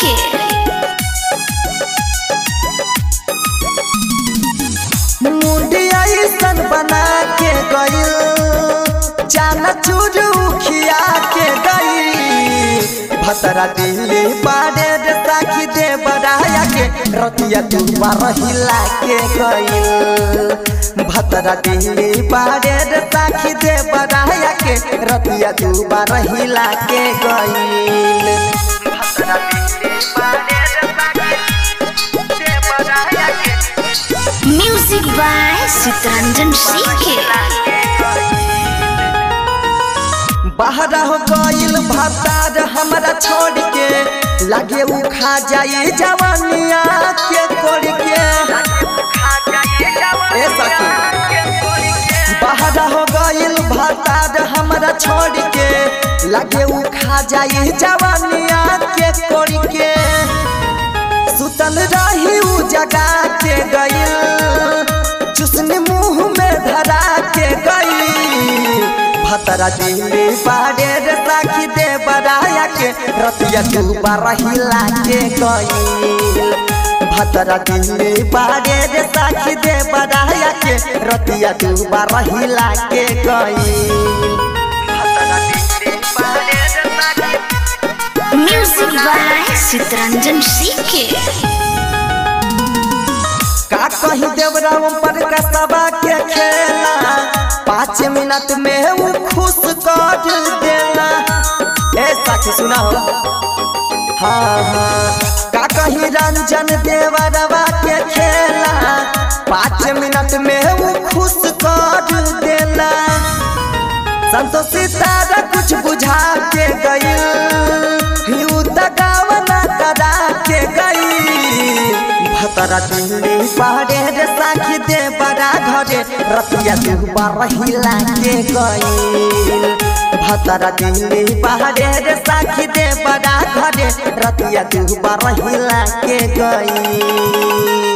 के मुंडिया ऐसन बना के गइल जाना चूरू खिया के गई भतरा दिल्ली बाड़े रे साखी दे बड़ाया के रतिया तू रहिला के गइल भतरा दिल्ली बाड़े रे साखी दे बड़ाया के रतिया तू रहिला के गइल भतरा दिल्ली बाड़े रे साखी दे बड़ाया के म्यूजिक बाय चित्रंजन सिंह के बाहर हो गइल भतार हमरा छोड़ के लागे उ खा जाए जवानिया के कोड़ के ए सखी बाहर हो गइल भतार हमरा छोड़ के लागे उ खा जाए जवानिया के कोड़ के सुतल रही उ जगा के गइल चुसनी मुंह में धरा के गइल भतरा दिल्ली बाड़े रे साखी दे बड़ाया के रतिया डूबा रहिला के गइल भतरा दिल्ली बाड़े रे साखी दे बड़ाया के रतिया डूबा रहिला के गइल भतरा दिल्ली बाड़े रे साखी म्यूजिक बाय चित्रंजन सिंह के का कही देवराम पर कसबा के खेला पाँच मिनट में वो खुश कर देला ए साथी सुना हो हाँ हाँ का कही रंजन देवरवा के खेला पाँच मिनट में वो खुश कर देला संतोष तारा कुछ बुझा के गई यू दगावना करा के गई भतरा दिल्ली पहाड़े रे साखी दे बड़ा घरे रतिया दुबा रहिला के गई भतरा दिल्ली पहाड़े रे साखी दे बड़ा घरे रतिया दुबा रहिला के गई